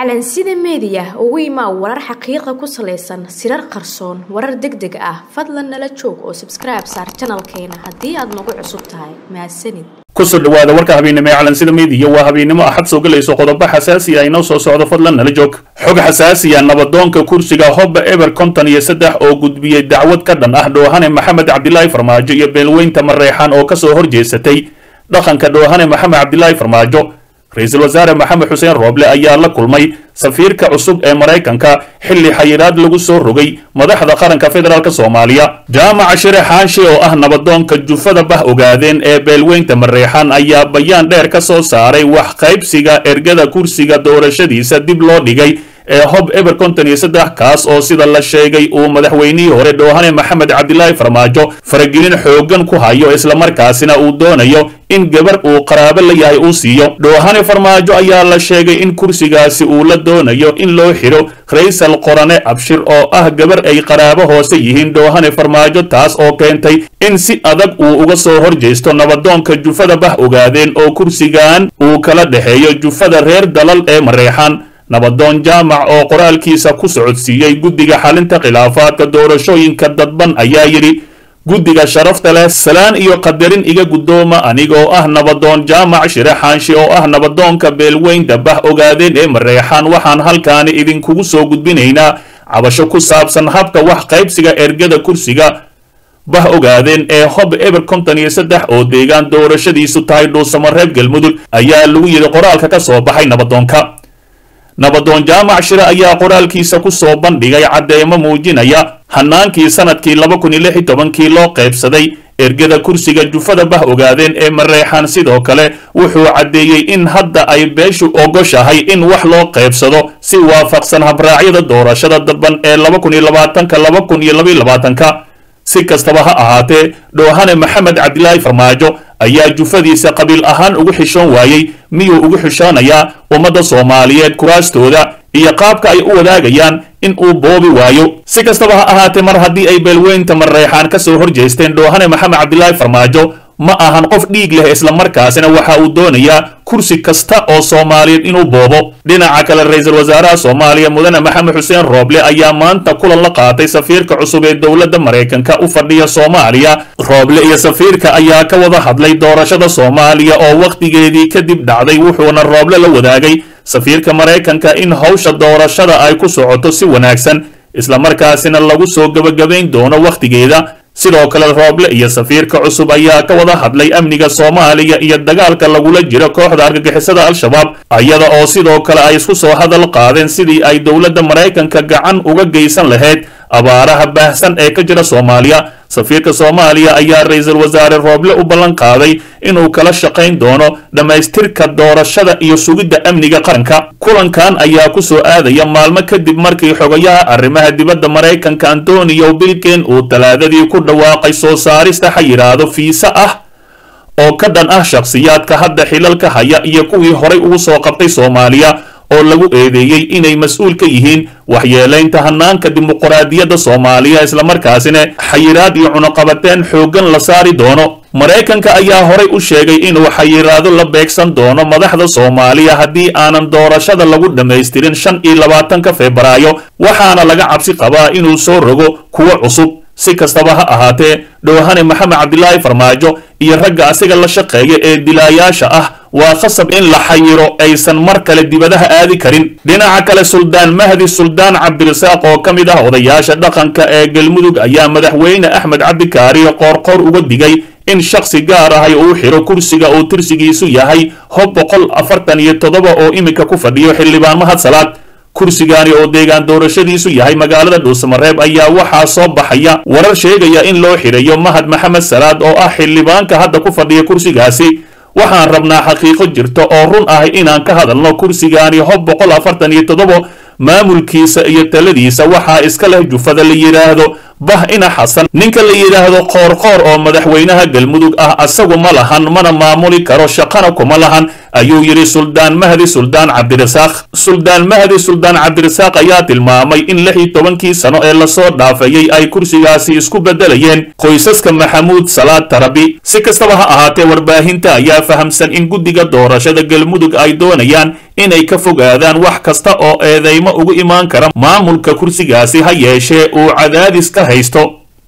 calansida meediya ugu imaa warar xaqiiqa ku salaysan sirar qarsoon warar deg deg ah fadlan nala joog oo sabskribe saar janalkeena haddii aad nagu cusub tahay mahadsanid kusoo dhawaada warka habeennimo ee calansida meediya waa habeennimo axad soo gelayso qodobo xasaasi ah inoo soo socdo fadlan nala joog xog xasaasiya nabadoonka kursiga hobba eber konton iyo saddex oo gudbiyey dacwad ka dhan ah dhoohane maxamed cabdilaahi farmaajo iyo beelweynta mareexaan oo kasoo horjeesatay dhaqanka dhoohane maxamed cabdilaahi farmaajo ra-iisul wasaare maxamed xuseen rooble ayaa la kulmay safiirka cusub ee maraykanka xilli xayiraad lagu soo rogay madaxda qaranka federaalk soomaaliya jaamaca shire xaanshe oo ah nabadoonka jufada bah ogaadeen ee beelweynta mareexaan ayaa bayaan dheer ka soo saaray wax qaybsiga ergada kursiga doorashadiisa dib loo dhigay ee hob eber konton iyo saddex kaas oo sida la sheegay uu madaxweynihii hore dhoohane maxamed cabdilaahi farmaajo faragelin xooggan ku hayo islamarkaasina uu doonayo in gabar uu qaraabo la yahay uu siiyo dhoohane farmaajo ayaa la sheegay in kursigaasi uu la doonayo in loo xidho raysal qorane abshir oo ah gabar ay qaraabo hoose yihiin dhoohane farmaajo taas oo keentay in si adag uu uga soo horjeysto nabadoonka jufada bah ogaadeen oo kursigan uu kala dhexeeyo jufada reer dalal ee mareexaan nabadoon jaamac oo qoraalkiisa ku socodsiiyey guddiga xalinta khilaafaadka doorashooyinka dadban ayaa yidhi guddiga sharafta leh salaan iyo qadarin iga guddooma anigoo ah nabadoon jaamac shire xaanshi oo ah nabadoonka beelweynta bah ogaadeen ee mareexaan waxaan halkaani idinkugu soo gudbinaynaa cabasho ku saabsan habka wax qaybsiga ergada kursiga bah ogaadeen ee hob eber konton iyo saddex oo deegaan doorashadiisu tahay dhuusamareeb galmudug ayaa lagu yidhi qoraalka ka soo baxay nabadoonka nabadoon jaamac shire ayaa qoraalkiisa ku soo bandhigay caddeemo muujinaya hanaankii sanadkii laba kun iyo lix iyo tobankii loo qaybsaday ergada kursiga jufada bah ogaadeen ee mareexaan sidoo kale wuxuu caddeeyey in hadda ay beeshu ogoshahay in wax loo qaybsado si waafaqsan habraacyada doorashada dadban ee laba kun iyo labaatanka laba kun iyo labaiyo labaatanka si kastaba ha ahaatee dhoohane maxamed cabdilaahi farmaajo ayaa jufadiisa qabiil ahaan ugu xishoon waayey miyuu ugu xishoonayaa ummadda soomaaliyeed kuraastooda iyo qaabka ay u wadaagayaan in uu boobi waayo si kastaba ha ahaatee mar haddii ay beelweynta mareexaan ka soo horjeesteen dhoohane maxamed cabdilaahi farmaajo ma ahan qof dhiig leh islamarkaasina waxa uu doonayaa kursi kasta oo soomaaliyeed inuu boobo dhinaca kale ra-iisul wasaaraha soomaaliya mudane maxamed xuseen rooble ayaa maanta kulan la qaatay safiirka cusub ee dowladda maraykanka u fadhiya soomaaliya rooble iyo safiirka ayaa ka wada hadlay doorashada soomaaliya oo wakhtigeedii kadib dhacday wuxuuna rooble la wadaagay safiirka maraykanka in howsha doorashada ay ku socoto si wanaagsan islamarkaasina lagu soo gebagabayn doono wakhtigeeda sidoo kale rooble iyo safiirka cusub ayaa ka wada hadlay amniga soomaaliya iyo dagaalka lagula jiro kooxda argagixisada al-shabaab iyada oo sidoo kale ay isku soo hadal qaadeen sidii ay dowladda maraykanka gacan uga geysan lahayd abaaraha baahsan ee ka jira soomaaliya safiirka soomaaliya ayaa ra-iisul wasaare rooble u ballan qaaday inuu kala shaqayn doono dhammaystirka doorashada iyo sugidda amniga qaranka kulankan ayaa ku soo aadaya maalmo kadib markii xogayaha arrimaha dibadda maraykanka antonio bilken uu talaadadii ku dhawaaqay soo saarista xayiraado fiisa ah oo ka dhan ah shakhsiyaadka hadda xilalka haya iyo kuwii horay ugu soo qabtay soomaaliya oo lagu eedeeyey inay mas-uul ka yihiin waxyeelaynta hanaanka dimuqraadiyadda soomaaliya islamarkaasina xayiraad iyo cunuqabateen xooggan la saari doono maraykanka ayaa horay u sheegay inuu xayiraado la beegsan doono madaxda soomaaliya haddii aanan doorashada lagu dhammaystirin shan iyo labaatanka febraayo waxaana laga cabsi qabaa inuu soo rogo kuwo cusub si kastaba ha ahaatee dhoohane maxamed cabdilaahi farmaajo iyo ragga asiga la shaqeeya ee dilaayaasha ah waa khasab in la xayiro aysan mar kale dibadaha aadi karin dhinaca kale suldaan mahdi suldaan cabdirasaaq oo ka mid ah odayaasha dhaqanka ee galmudug ayaa madaxweyne axmed cabdikaariyo qoorqoor uga digay in shakhsi gaar ahay uu xiro kursiga uu tirsigiisu yahay hob boqol afartan iyo toddoba oo iminka ku fadhiyo xildhibaan mahad salaad kursigaani oo deegaan doorashadiisu yahay magaalada dhuusamareeb ayaa waxaa soo baxaya warar sheegaya in loo xidhayo mahad maxamed salaad oo ah xildhibaanka hadda ku fadhiya kursigaasi waxaan rabnaa xaqiiqo jirta oo run ah inaan ka hadalno kursigaani hob boqol afartan iyo toddoba maamulkiisa iyo taladiisa waxaa iska leh jufada la yidhaahdo bah ina xasan ninka la yidhaahdo qoorqoor oo madaxweynaha galmudug ah asagu ma lahan mana maamuli karo shaqana kuma lahan ayuu yidhi suldaan mahdi suldaan cabdirasaaq suldaan mahdi suldaan cabdirasaaq ayaa tilmaamay in lix iyo tobankii sano ee lasoo dhaafayey ay kursigaasi isku beddelayeen qoysaska maxamuud salaad tarabi si kastaba ha ahaatee warbaahinta ayaa fahamsan in guddiga doorashada galmudug ay doonayaan inay ka fogaadaan wax kasta oo eedeymo ugu imaan kara maamulka kursigaasi ha yeeshee uu cadaadis ka haysto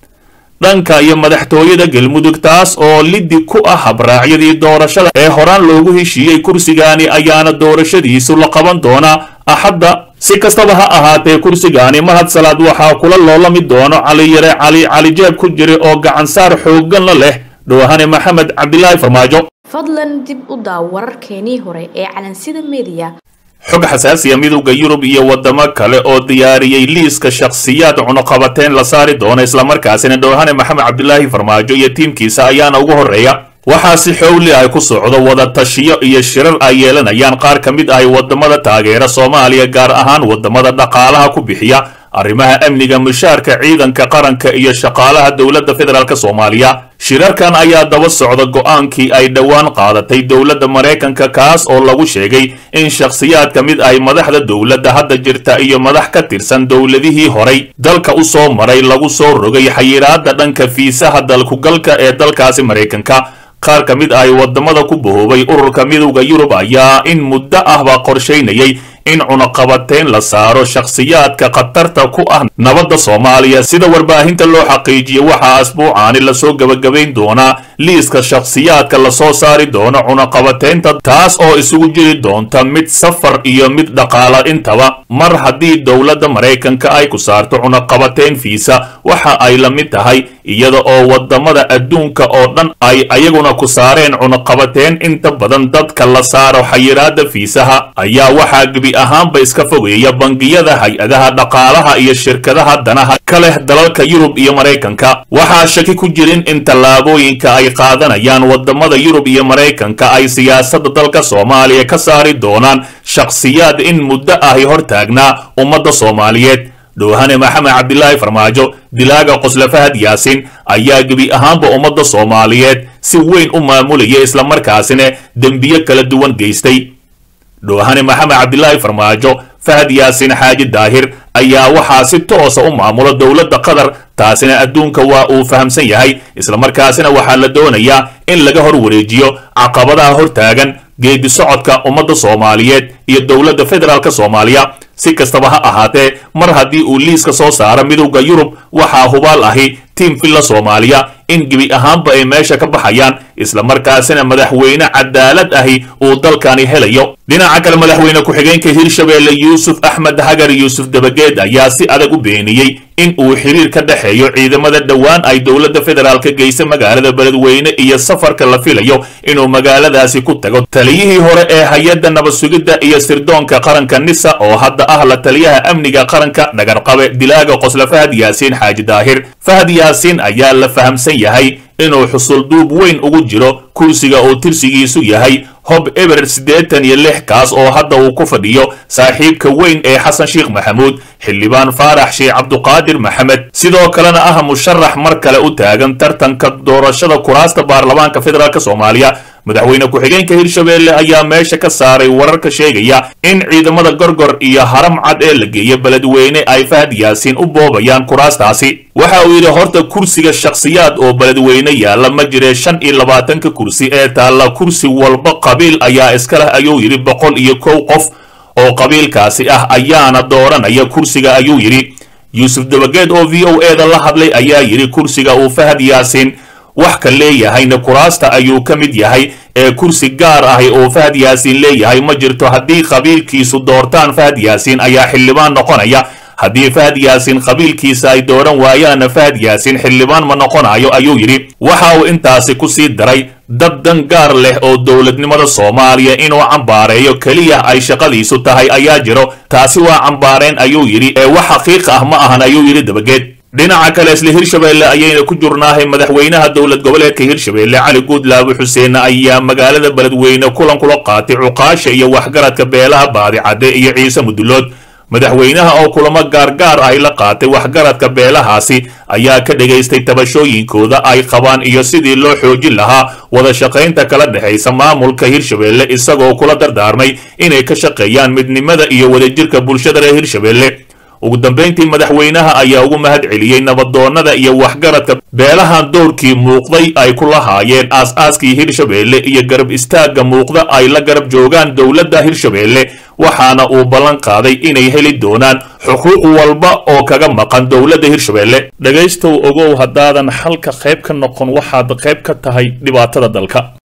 dhanka iyo madaxtooyada galmudug taas oo liddi ku ah habraacyadii doorashada ee horaan loogu heshiiyey kursigaani ayaana doorashadiisu la qaban doonaa axadda si kastaba ha ahaatee kursigaani mahad salaad waxaa kula loolami doono cali yare cali cali jeeb ku jira oo gacansaar xoogganla leh dhowhane maxamed cabdilaahi farmaajo fadlan dib u daaw wararkeenii hore ee calansida mediya xog xasaasiya midowda yurub iyo wadamo kale oo diyaariyey liiska shakhsiyaad cunuqabateen la saari doona islamarkaasina dhowhane maxamed cabdilaahi farmaajo iyo tiimkiisa ayaana ugu horreeya waxaa si xowli ay ku socdo wada tashiyo iyo shirar ay yeelanayaan qaar ka mid ahi wadamada taageera soomaaliya gaar ahaan wadamada dhaqaalaha ku bixiya arrimaha amniga mushaarka ciidanka qaranka iyo shaqaalaha dowladda federaalk soomaaliya shirarkan ayaa daba socda go'aankii ay dhowaan qaadatay dowladda maraykanka kaas oo lagu sheegay in shakhsiyaad ka mid ahi madaxda dowladda hadda jirta iyo madax ka tirsan dowladihii horay dalka u soo maray lagu soo rogay xayiraadda dhanka fiisaha dalkugalka ee dalkaasi maraykanka qaar ka mid ahi wadamada ku bahoobay ururka midowda yurub ayaa in muddo ahba qorshaynayay in cunaqabateyn la saaro shakhsiyaadka khatarta ku ah nabadda soomaaliya sida warbaahinta loo xaqiijiyo waxaa asbuucaani lasoo gebagabayn doonaa liiska shakhsiyaadka lasoo saari doono cunaqabateynta taas oo isugu jiri doonta mid safar iyo mid dhaqaala intaba mar haddii dowladda maraykanka ay ku saarto cunaqabateyn fiisa waxa ay la mid tahay iyada oo wadamada adduunka oo dhan ay ayaguna ku saareen cunaqabateyn inta badan dadka la saaro xayiraada fiisaha ayaa waxaa gebi ahaanba iska fogeeya bangiyada hay-adaha dhaqaalaha iyo shirkadaha danaha ka leh dalalka yurub iyo maraykanka waxaa shaki ku jirin in tallaabooyinka ay qaadanayaan wadamada yurub iyo maraykanka ay siyaasadda dalka soomaaliya ka saari doonaan shakhsiyaad in muddo ahi hortaagnaa ummadda soomaaliyeed dhowhane maxamed cabdilaahi farmaajo dilaaga qosle fahad yaasin ayaa gebi ahaanba ummadda soomaaliyeed si weyn u maamulaya islamarkaasina dembiyo kala duwan geystay dhowhane maxamed cabdilaahi farmaajo fahad yaasin xaaji daahir ayaa waxaa si toosa u maamula dowladda qatar taasina adduunka waa uu fahamsan yahay islamarkaasina waxaa la doonayaa in laga hor wareejiyo caqabadaha hortaagan geedi socodka ummadda soomaaliyeed iyo dowladda federaalk soomaaliya si kastaba ha ahaatee mar haddii uu liiska soo saaro midowda yurub waxaa hubaal ahi tiim villa soomaaliya in gebi ahaanba ay meesha ka baxayaan islamarkaasina madaxweyne cadaalad ahi uu dalkani helayo dhinaca kale madaxweyne ku-xigeenka hirshabeelle yuusuf axmed hagar yuusuf dabageed ayaa si adag u beeniyey in uu xiriir ka dhexeeyo ciidamada dhowaan ay dowladda federaalka geysa magaalada beledweyne iyo safarka la filayo inuu magaaladaasi ku tago taliyihii hore ee hay-adda nabad sugidda iyo sirdoonka qaranka nisa oo hadda ah la taliyaha amniga qaranka dhagarqabe dilaaga qosle fahad yaasiin xaaji daahir fahad yaasiin ayaa la fahamsan yahay inuu xusulduub weyn ugu jiro kursiga uu tirsigiisu yahay hob eber siddeetan iyo lix kaas oo hadda uu ku fadhiyo saaxiibka weyn ee xasan sheekh maxamuud xildhibaan faarax sheekh cabduqaadir maxamed sidoo kalena ah musharax mar kale u taagan tartanka doorashada kuraasta baarlamaanka federaalk soomaaliya madaxweyne ku-xigeenka hirshabeelle ayaa meesha ka saaray wararka sheegaya in ciidamada gorgor iyo haram cad ee la geeya beledweyne ay fahad yaasiin u boobayaan kuraastaasi waxa uu yidhi horta kursiga shakhsiyaad oo beledweyne yaalla ma jiree shan iyo labaatanka kursi ee taalla kursi walba qabiil ayaa iska leh ayuu yidhi boqol iyo kow qof oo qabiilkaasi ah ayaana dooranaya kursiga ayuu yidhi yuusuf dabageed oo v o e da la hadlay ayaa yidhi kursiga uu fahad yaasiin wax ka leeyahayna kuraasta ayuu ka mid yahay ee kursi gaar ahi oo fahad yaasiin leeyahay ma jirto haddii qabiilkiisu doortaan fahad yaasiin ayaa xildhibaan noqonaya haddii fahad yaasiin qabiilkiisa ay dooran waayaanna fahad yaasiin xildhibaan ma noqonayo ayuu yidhi waxa uu intaasi ku sii daray dad dan gaar leh oo dowladnimada soomaaliya inuu cambaareeyo keliya ay shaqadiisu tahay ayaa jiro taasi waa cambaareen ayuu yidhi ee wax xaqiiq ah ma ahan ayuu yidhi dabageed dhinaca kale isla hirshabeelle ayayna ku jurnaahay madaxweynaha dowlad goboleedka hirshabeelle cali guudlaabe xuseen ayaa magaalada beledweyne kulan kula qaatay cuqaasha iyo waxgaradka beelaha baadicadde iyo ciise mudulood madaxweynaha oo kulamo gaargaar ahy la qaatay waxgaradka beelahaasi ayaa ka dhegaystay tabashooyinkooda ay qabaan iyo sidii loo xoojin lahaa wada shaqaynta kala dhexaysa maamulka hirshabeelle isagoo kula dardaarmay inay ka shaqeeyaan midnimada iyo wadajirka bulshada reer hirshabeelle ugu dambayntii madaxweynaha ayaa ugu mahad celiyey nabadoonnada iyo waxgaradka beelahan doorkii muuqday ay ku lahaayeen aas-aaskii hirshabeelle iyo garab istaagga muuqda ay la garab joogaan dowladda hirshabeelle waxaana uu ballan qaaday inay heli doonaan xuquuq walba oo kaga maqan dowladda hirshabelle dhegaystow ogow haddaadan xalka qayb ka noqon waxaad qayb ka tahay dhibaatada dalka